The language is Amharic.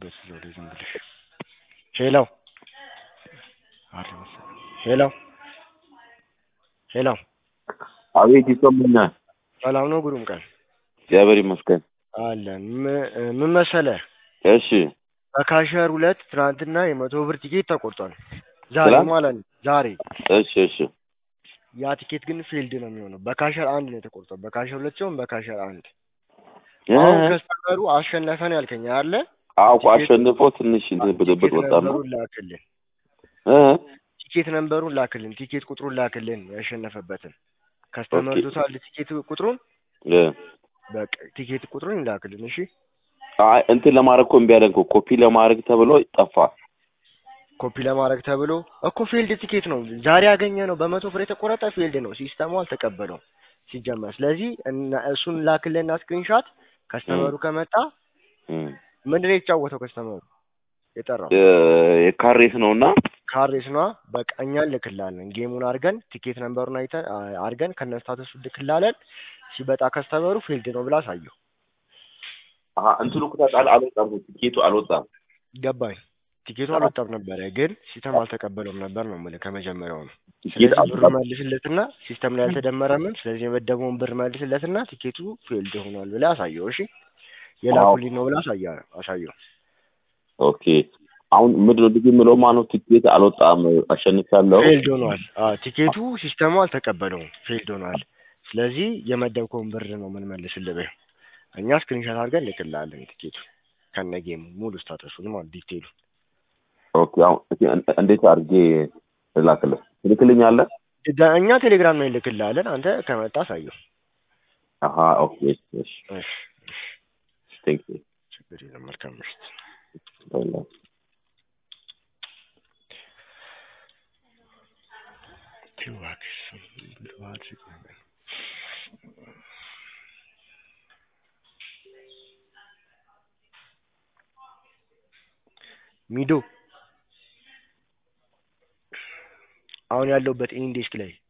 እንዳትረስ ዘውዴ ዝም ብለሽ ሄሎ ሄሎ ሄሎ አቤት ይሰሙኛል። ሰላም ነው ጉሩም ቀን እግዚአብሔር ይመስገን። አለን ም- ምን መሰለህ እሺ በካሸር ሁለት ትናንትና የመቶ ብር ቲኬት ተቆርጧል ዛሬ ትናንት? ማለት ነው ዛሬ እሺ እሺ ያ ቲኬት ግን ፊልድ ነው የሚሆነው በካሸር አንድ ነው የተቆርጠው በካሸር ሁለት ሲሆን በካሸር አንድ እ አሁን ከስተመሩ አሸነፈን ያልከኝ አለ አውቆ አሸንፎ ትንሽ እንትን ብጥብጥ ቲኬት ወጣ ነው ነንበሩን ላክልን እ ቲኬት ነንበሩን ላክልን ቲኬት ቁጥሩን ላክልን ያሸነፈበትን ከስተመር ኦኬ። ዶታል ቲኬት ቁጥሩን እ በቃ ቲኬት ቁጥሩን ይላክልን እሺ አይ እንትን ለማድረግ እኮ እምቢ አለን እኮ ኮፒ ለማድረግ ተብሎ ጠፋ። ኮፒ ለማድረግ ተብሎ እኮ ፊልድ ቲኬት ነው ዛሬ ያገኘ ነው በመቶ ብር የተቆረጠ ፊልድ ነው ሲስተሙ አልተቀበለውም ሲጀመር ስለዚህ እና- እሱን ላክልንና ስክሪንሻት ከስተመሩ ከመጣ እ ምንድን ነው የተጫወተው ከስተመሩ የጠራው እ የካሬስ ነውና ካሬስ ነዋ በቃ እኛ እንልክላለን ጌሙን አድርገን ቲኬት ነንበሩን አይተን አ- አድርገን ከነ ስታተሱ ልክላለን ሲበጣ ከስተመሩ ፊልድ ነው ብላ አሳየው አሀ እንትኑ እኮ ታውቃለህ አልወጣም ቲኬቱ አልወጣም። ገባኝ ቲኬቱ አልወጣም ነበረ ግን ሲስተም አልተቀበለውም ነበር ነው የምልህ ከመጀመሪያው ነው ቲኬት ስለዚህ ብር አልወጣም። መልስለትና ሲስተም ላይ ያልተደመረምን ስለዚህ የመደበውን ብር መልስለትና ቲኬቱ ፊልድ ሆኗል ብለህ አሳየው እሺ የላኩልኝ ነው ብለህ አሳያ አሳየው ኦኬ አሁን ምንድን ነው ልጅ የምለው ማነው ቲኬት አልወጣም አሸንፊያለሁ። ፊልድ ሆኗል አዎ ቲኬቱ ሲስተሙ አልተቀበለውም ፊልድ ሆኗል ስለዚህ የመደብከውን ብር ነው የምንመልስልህ በይው እኛ ስክሪንሾት አድርገን ልክልሃለን ቲኬቱ ከነ ጌሙ ሙሉ ስታተሱን ማለት ዲቴይሉ ኦኬ አሁን እስኪ እን- እንዴት አድርጌ ልላክልህ? ትልክልኛለህ? ድጋ- እኛ ቴሌግራም ላይ ልክልሃለን አንተ ከመጣ አሳየው አሀ ኦኬ እሺ እሺ እሺ ቴንክ ዩ ችግር የለም መልካም ምሽት ባይ እባክሽ ብሎ አድርግ ነገር ሚዶ አሁን ያለሁበት ኢንዴስክ ላይ